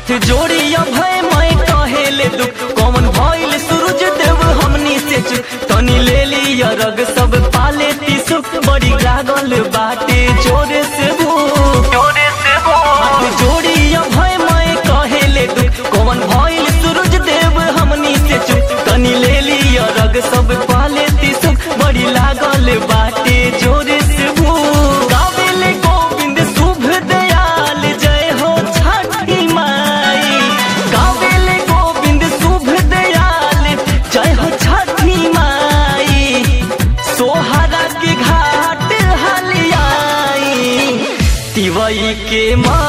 हाथ जोड़ी भय मैं कहेले दुख कौन भइल सूरज देव हमनी से चुप तनी ले लिया रग सब पाले ती सुख बड़ी लागल बाटे जोरे से भूख जोरे से हाथ जोड़ी भय मैं कहेले दुख कौन भइल सूरज देव हमनी से चुप तनी ले लिया रग सब पाले ती सुख बड़ी लागल बाटे जोरे से भूख गावेले गोविंद शुभ दयाल जय हो छठी माई गावेले गोविंद शुभ दयाल जय हो छठी माई सोहरा के घाट हलियाई तिवई के माँ